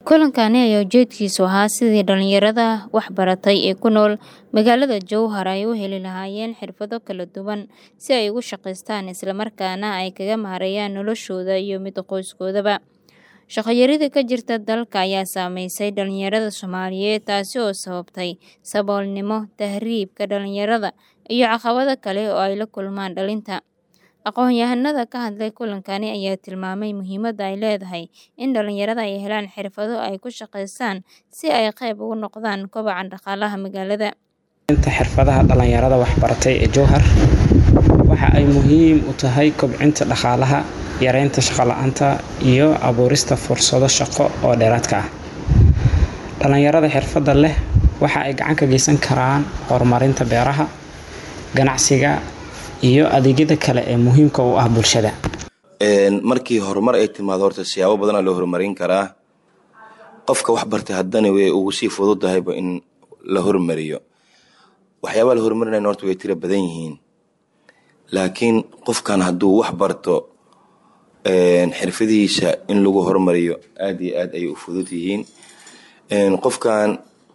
Kulankani ayaa ujeedkiisu ahaa sidii dhalinyarada waxbaratay ee ku nool magaalada Jowhar ay u heli lahaayeen xirfado kala duwan si ay ugu shaqeystaan isla markaana ay kaga maareeyaan noloshooda iyo midda qoyskoodaba. Shaqo yarida ka jirta dalka ayaa saameysay dhalinyarada Soomaaliyeed taasi oo sababtay saboolnimo, tahriibka dhalinyarada, iyo caqabado kale oo ay la kulmaan dhalinta. Aqoon-yahanada ka hadlay kulankani ayaa tilmaamay muhiimadda ay leedahay in dhalinyarada ay helaan xirfado ay ku shaqeystaan si ay qayb uga noqdaan kobaca dhaqaalaha magaalada. Inta xirfadaha dhalinyarada waxbaratay ee Jowhar waxa ay muhiim u tahay kobcinta dhaqaalaha, yareynta shaqo la'aanta, iyo abuurista fursado shaqo oo dheeraad ah. Dhalinyarada xirfadda leh waxa ay gacan ka geysan karaan horumarinta beeraha, ganacsiga, iyo adeegyada kale ee muhiimka u ah bulshada. markii horumar ay timaado horta siyaabo badanaa loo horumarin karaa qofka wax bartay haddana way ugu sii fududahayba in la hormariyo waxyaabaha la horumarinayna horta way tira badan yihiin laakiin qofkan hadduu wax barto xirfadihiisa in lagu hormariyo aad iyo aad ayay u fudud yihiin qofkan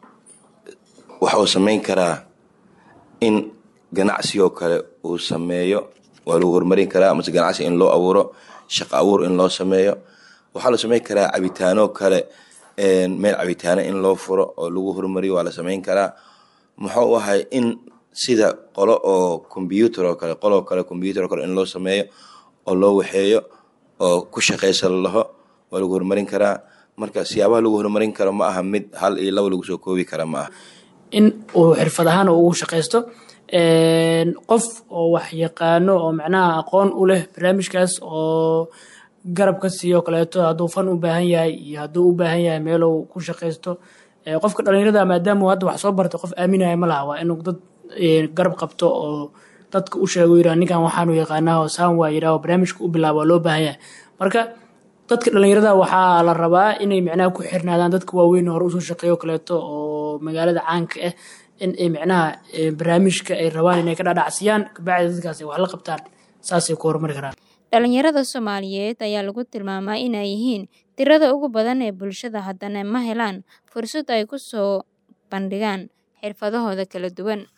waxa uu sameyn karaa in ganacsi oo kale uu sameeyo waa lagu horumarin karaa mase ganacsi in loo abuuro shaqo abuur in loo sameeyo waxaa la sameyn karaa cabitaano kale meel cabitaano in loo furo oo lagu horumariyo waa la sameyn karaa muxuu ahay in sida qolo oo combyuutar oo kale qoloo kale combyuutar oo kale in loo sameeyo oo loo waxeeyo oo ku shaqeysa lalaho waa lagu horumarin karaa marka siyaabaha lagu horumarin karo ma aha mid hal iyo laba lagu soo koobi kara ma aha in uu xirfad ahaan ugu shaqeysto qof oo wax yaqaano oo macnaha aqoon u leh barnaamijkaas oo garab ka siiyo kaleeto hadduu fan u baahan yahay iyo hadduu u baahan yahay meeluu ku shaqeysto qofka dhalinyarada maadaama hadda wax soo bartay qof aaminaya ma laha waa inuu dad garab qabto oo dadka u sheego yidhaha ninkan waxaanu yaqaanaa oo saan waa yidhaha oo barnaamijka u bilaabo waa loo baahan yahay marka dadka dhalinyarada waxaa la rabaa inay macnaha ku xirnaadaan dadka waaweyn hore usoo shaqeeyo kaleeto oo magaalada caanka ah in ay macnaha barnaamijka ay rabaan inay ka dhadhacsiyaan kabacdi dadkaas ay wax la qabtaan saasay ku horumari karaan dhalinyarada Soomaaliyeed ayaa lagu tilmaamaa inay yihiin tirada ugu badan ee bulshada haddana ma helaan fursad ay ku soo bandhigaan xirfadahooda kala duwan.